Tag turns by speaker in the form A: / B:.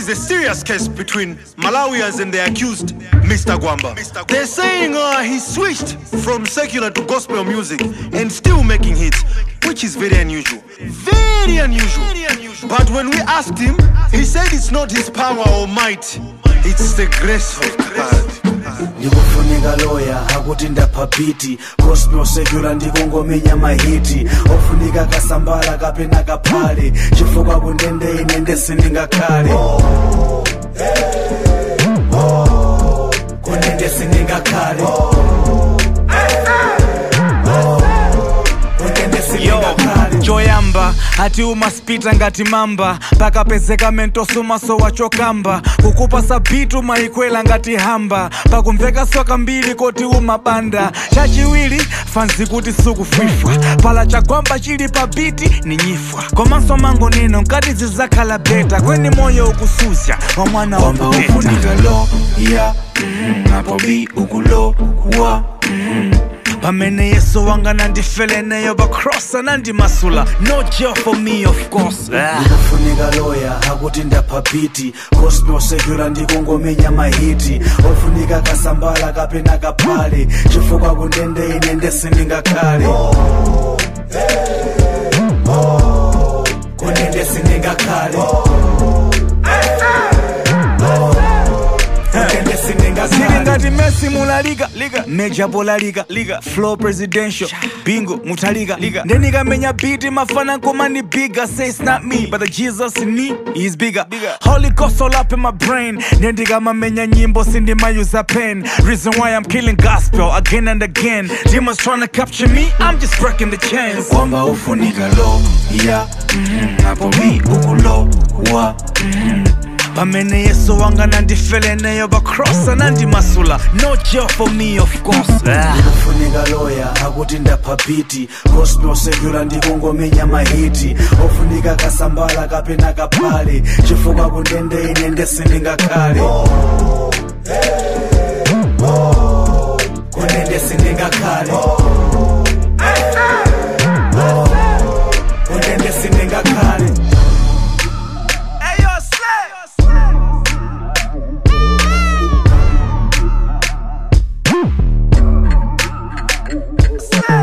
A: is a serious case between Malawians and the accused, Mr. Gwamba. They're saying uh, he switched from secular to gospel music and still making hits, which is very unusual. Very unusual. But when we asked him, he said it's not his power or might, it's the grace of God.
B: ndikufunika loya akuti ndapha biti gospel secular ndikungomenya mahiti ofunika kasambala kapena kaphale chifukwa kundende ine ndesindingakhale kundende sindingakhale kundende sindingakhale
C: choyamba ati umaspita ngati mamba pakapezeka mentosumaso wachokamba kukupa sabitu mayikwela ngati hamba pakumveka soka mbiri koti umabanda chachiwiri fanzi kuti sukufwifwa pala chagwamba chili pa biti ni nyifwa komanso mango nino nkati zizakhala beta kweni moyo ukusuzya wa mwana wa
B: kwamba
C: mteta
B: ufunika loya mhm, apo bi ukulowa mhm.
C: pamene yesu wanga nandifele neyo bakrosa nandimasula no jail for me of course ah.
B: ndikufunika loya akuti ndapha biti gospel secular ndikungomenya mahiti ofunika kasambala kapena kaphale chifukwa kundende ine ndesindingakhale kundende sindingakhale kundende
C: Sili
B: sindingakhale
C: ngati Messi mulaliga liga Major bola liga liga Flow presidential Bingo mutalika liga Ndenikamenya beat mafana nkoma ni bigger Say it's not me but the Jesus in me is bigger Holy Ghost all up in my brain Nendikamamenya nyimbo sindimayuza pen Reason why I'm killing gospel again and again Demons trying to capture me I'm just breaking the chains
B: kwamba ufunika loya mhm, apo bi ukulowa mhm.
C: pamene yesu wanga nandifele neyo bakrosa nandimasula no jail for me of course ah.
B: ndikufunika loya akuti ndapha biti gospel secular ndikungomenya mahiti ofunika kasambala kapena kaphale chifukwa kundende ine ndesindingakhale kundende sindingakhale kundende sindingakhale
C: Hey, yo, Slay! Slay!